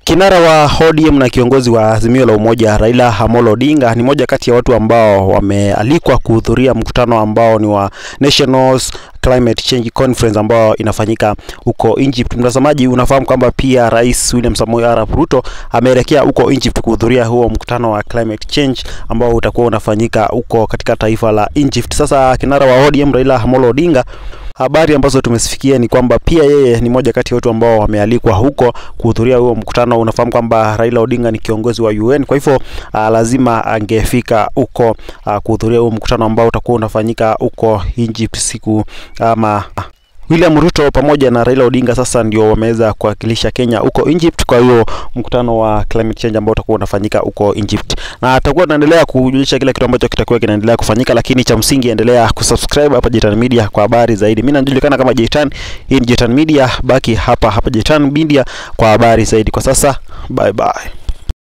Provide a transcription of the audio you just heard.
Kinara wa ODM na kiongozi wa Azimio la Umoja Raila Amolo Odinga ni moja kati ya watu ambao wamealikwa kuhudhuria mkutano ambao ni wa Nationals Climate Change Conference ambao inafanyika huko Egypt. Mtazamaji, unafahamu kwamba pia Rais William Samoei Arap Ruto ameelekea huko Egypt kuhudhuria huo mkutano wa climate change ambao utakuwa unafanyika huko katika taifa la Egypt. Sasa kinara wa ODM Raila Amolo Odinga habari ambazo tumesifikia ni kwamba pia yeye ni moja kati ya watu ambao wamealikwa huko kuhudhuria huo mkutano. Unafahamu kwamba Raila Odinga ni kiongozi wa UN, kwa hivyo uh, lazima angefika huko uh, kuhudhuria huo mkutano ambao utakuwa unafanyika huko Egypt siku ama William Ruto pamoja na Raila Odinga sasa ndio wameweza kuwakilisha Kenya huko Egypt kwa hiyo mkutano wa climate change ambao utakuwa unafanyika huko Egypt, na atakuwa tunaendelea kujulisha kila kitu ambacho kitakuwa kinaendelea kufanyika, lakini cha msingi endelea kusubscribe hapa Jitan Media kwa habari zaidi. Mimi najulikana kama Jitan, hii ni Jitan Media, baki hapa hapa Jitan Media kwa habari zaidi. Kwa sasa bye bye.